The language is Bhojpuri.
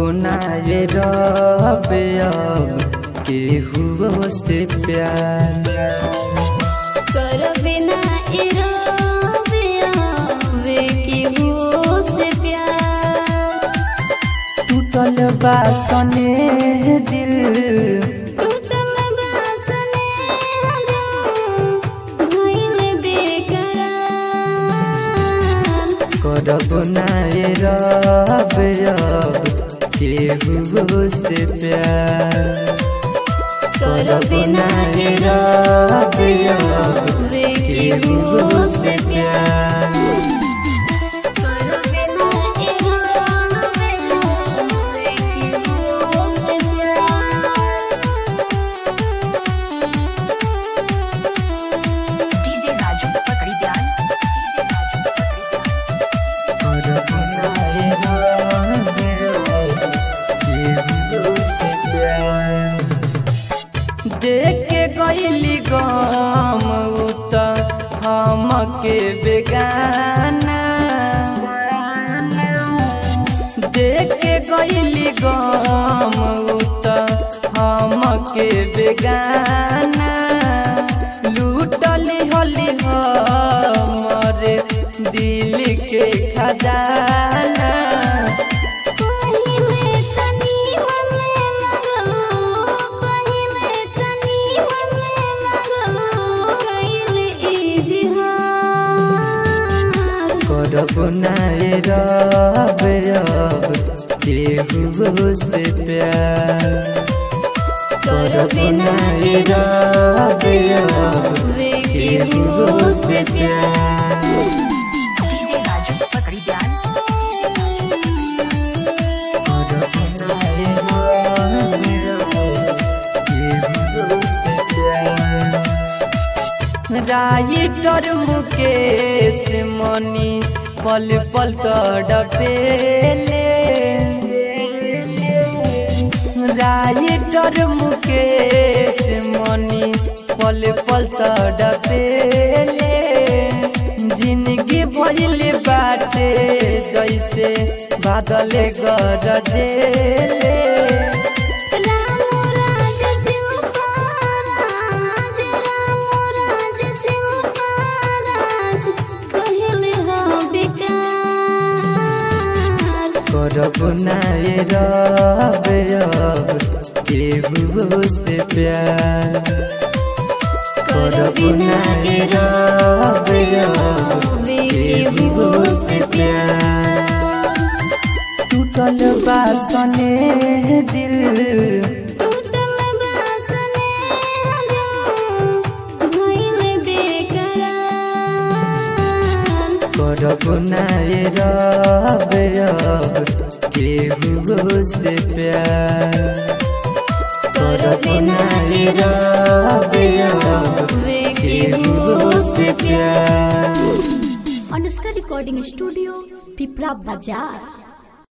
बनाए रबे अब केहू से प्यार कर बिना इराबे आवे केहू से प्यार टूटल बासने दिल टूटल बासने दिल भइल बेकरार करब नाए रबे अब केहू से प्यार कर बिना इराबे आवे केहू से प्यार कर बिना इराबे आवे केहू से प्यार डीजे राजू पकड़ी ध्यान करब नाए रबे अब केहू से प्यार देख के गईली गम उत हमके बेगाना देख के गईली गम उत हमके बेगाना लूटली होली हमरे दिल के खजाना पहिले तनी मने लगलो पहिले तनी मने लगलो कइले इजहार करब नाए रबे अब केहू से प्यार कर बिना इराबे आवे केहू से प्यार डीजे राजू पकड़ी ध्यान करब नाए रबे अब केहू से प्यार राइटर मुकेश मनी पल पल तड़पेले राइटर मुकेश मनी पल पल तड़पेले जिंदगी भइल बाटे जैसे बादल गरजेले राम राज शिवपाराज राम राज शिवपाराज कहिले हो बेकार करब नाए रबे अब केहू से प्यार करब नाए रबे अब केहू से प्यार टूटल बासने दिल टूटल बासने दिल भइल बेकरार करब नाए रबे अब केहू से प्यार करब नाए रबे अब केहू से प्यार अनुष्का रिकॉर्डिंग स्टूडियो पिपरा बाजार